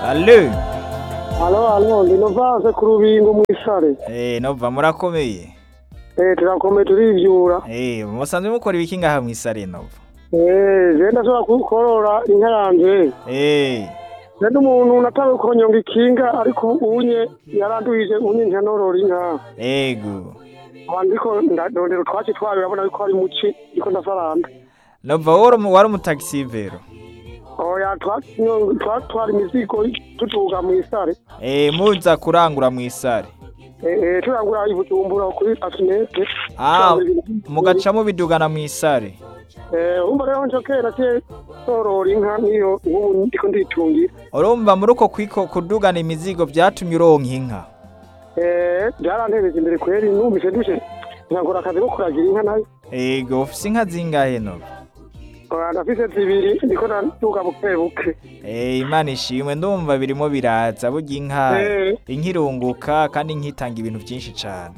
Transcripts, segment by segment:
Allo Alo, alo, ndi Novase ku Rubingo mw'isare. Eh nova murakomeye Eh, turakomeye turivyura. Eh musanzwe mukora ibiki ngaha mw'isare nova Eh, je ndashobora kukorora inka yanje. Eh Nende umuntu natawe konyonga ikinga ariko unye yaranduhije unye nkanorora inka. ego Abandiko ndondera utwatsi twayo urabona yuko ari muci ndiko ndafaranda. nova wari umu- wari umutagisivero Oya twatwara imizigo tutuga mw'isare. Eh muza kurangura mw'isare Eh, eh, turangura ibujumbura kuri asinete. Ah mugaca mubidugana mw'isare Eh, umva rero nco kera cye sorora inka niyo ubu ndiko nditungira. urumva muri uko kwiko kudugana imizigo vyatumye uronka inka Eh, byarantereje imbere kweri numvise dushe nkakora akazi ko kuragira inka nayo ego ufise inka zingahe nova Oya, ndafise zibiri ndiko ndaduga buke buke Eh imana ishimwe ndumva birimo biraza burya inka Eh. inka irunguka kandi inka itanga ibintu vyinshi cane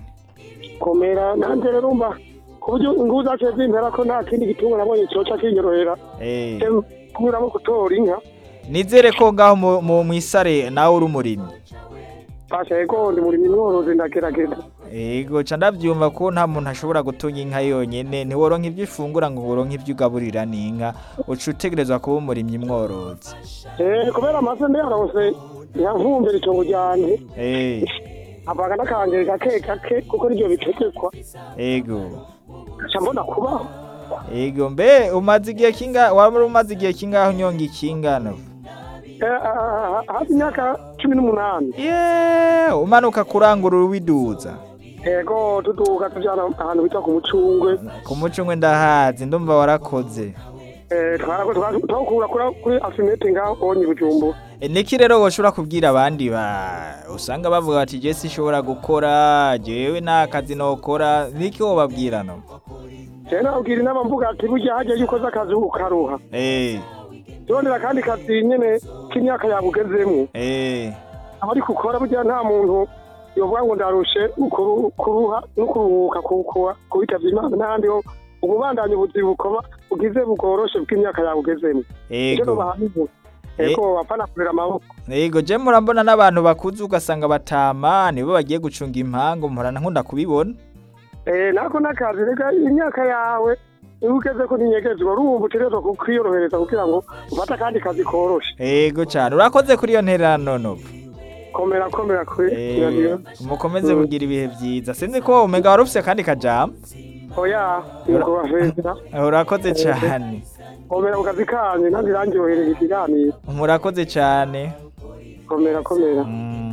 komera nanje rero umva ku buryo inguvu zaciye zimpera ko nta kindi gitungo nabonye coca kinyorohera Eh kunyuramo gutora inka nizere ko ngaho mu- mu mwisare nawe uri umurimyi basha yego ndi muri mworozi ndagerageza ego ca ndavyumva ko nta muntu ashobora gutunga inka yonyene ntiworonka ivyo ufungura ngo woronke ivyo ugaburira n'inka uca utegerezwa kuba umurimyi mworozi Eh, kubera amase ndayaronse nyankumvira itongo ryanje Eh, avaga n'akanje gake gake kuko nivyo bitegekwa ego ca mbona kubaho ego mbe umaze igihe kinga waba umaze igihe kingaho unyonga ikingano Eh, ah, ah, hafi imyaka cumi n'umunani ye umanuka kurangura urubiduza ego tuduga tujana ahantu bita ku mucungwe ku mucungwe ndahazi ndumva warakoze Eh, twarako twakura kuri kuri asimete ngaho onye bujumbura E, niki rero woshobora kubwira abandi ba usanga bavuga bati je sinshobora gukora jewe nta kazi nokora niki wobabwira no jewe nabwira inama mvuga ati burya hajya iyo ukoze akazi ukaruha eh turondera akandi kazi nyene k'imyaka yawe ugezemwo eh aba ariko ukora burya nta muntu yovuga ngo ndarushe ukuru- kuruha no kuruhuka ku- ku- kubitavya imana n'ahandi ho ububandanye ubuzi bukoba bugize bugoroshe bw'imyaka yawe ugezemwo ivyo ego nobahanura ego bapana kurera amaboko ego je murambona n'abantu bakuze ugasanga batama nibo bagiye gucunga impangu murana nkunda kubibona Eh, nako nakazi rega imyaka yawe iyo ugeze ko ntinyegezwa urumva utegerezwa kwiyorohereza kugira ngo ufate akandi kazi koroshe ego cane urakoze kuri iyo ntererano novo komera komera kuri Eh, radio. mukomeze kugira ibihe vyiza sinzi ko umega wari ufise akandi kajambo oya nuko bafeza urakoze cane komera mu kazi kanyu nanjye irangyohereza ikiganiro murakoze cane komera komera Mm.